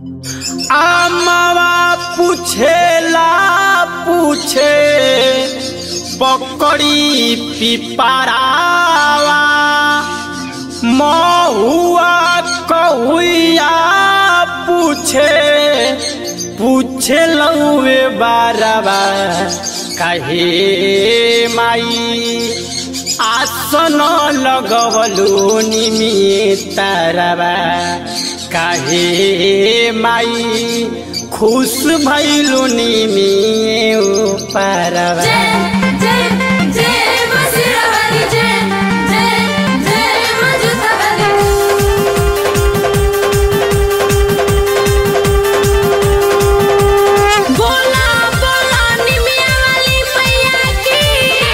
आमावा पूछेला पूछे पकड़ी पिपरावा महुआ कहुआ पूछे पूछे लौवे बारवा काहे माई आसन लगवलु निमितरवा काहे माई खुश भैलु निमियो परवा जय जय जय बसिरवाली जय जय जय मजुतवाली बोला बोला निमिया वाली मैया की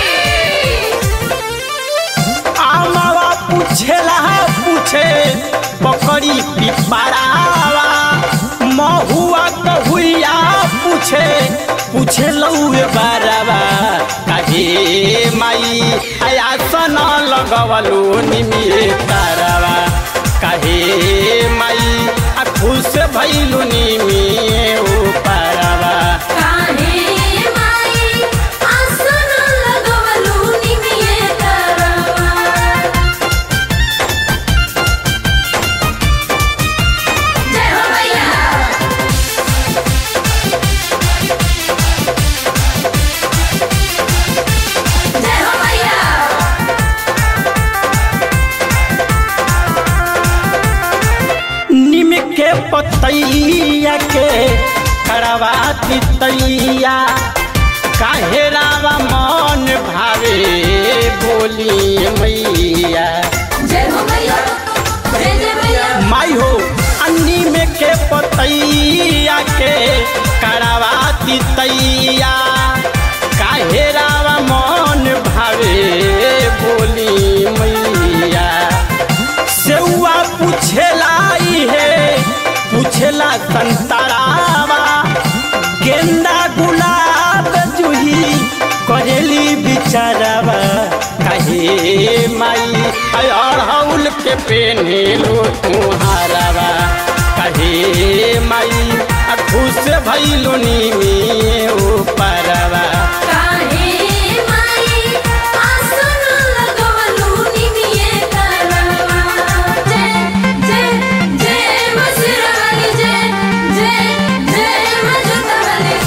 आमावा पूछेला पूछे पकड़ी पिपरावा महुआ कहुआ पूछे पूछे लौए बारवा काहे माई आसन लगवलु निमिए तारवा काहे माई आ खुश भैलु निमिए ओ पारवा काहे माई आसन लगवलु निमिये तरवा जय हो मैया जय हो मैया निम के पतैया के करवा तैया काहे रावा मन भावे बोली मैया जय हो मैया जय जय मैया माई हो अन्नी में के पतैया के करवा तैया काहे रावा मन भावे बोली मैया सेउआ पूछेला है पूछेला संतरावा गेंदा गुलाब जूही करेली बिचारवा कहे माई अड़हुल के पेने लो तुम्हारवा कहे माई आ खुश भैलू नी ओ परवा काहे माई आसन लगवलु निमिये तरवा जय जय जय बसिरवाली जय जय जय मजुतवाली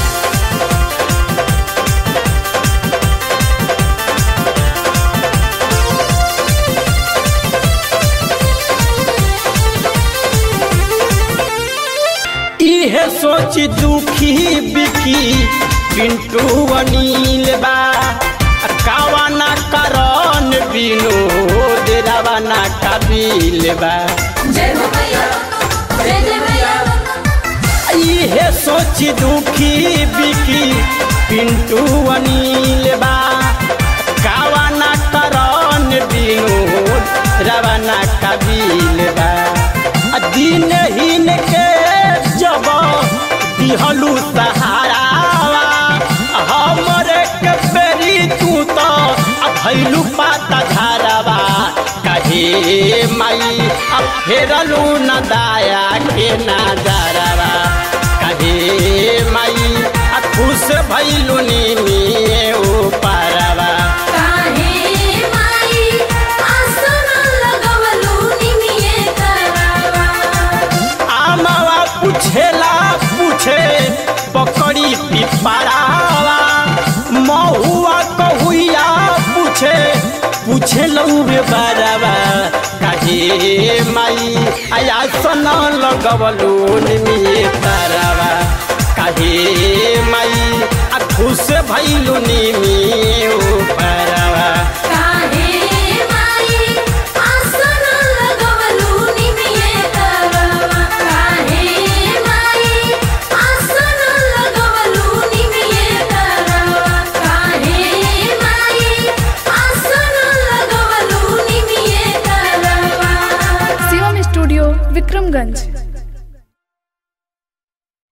इहे सोच दुखी बिकी पिंटू अनिल बा कावाना करन विनोद रवाना कबील बा जय हो मैया जय जय मैया इहे सोच दुखी बिकी पिंटू अनिल बा कावाना करन विनोद रवाना कबील बा आ दिन हिन के जब दिहलू सहारावा हमरे के बेरी तू तो आ भैलू पाता धारावा कहे माई अब फेरलू न दाया के नजरवा कहे माई आ खुश भैलू नी ओ पारवा काहे माई आसन लगवलु निमिये तरवा आमावा पूछेला पूछे पकड़ी पिपरावा महुआ कहुआ पूछे पूछे लौबे बारवा काहे माई आया सन लगवलू निमिए तारवा काहे माई आ खुश भैलू निमिए ओ पारवा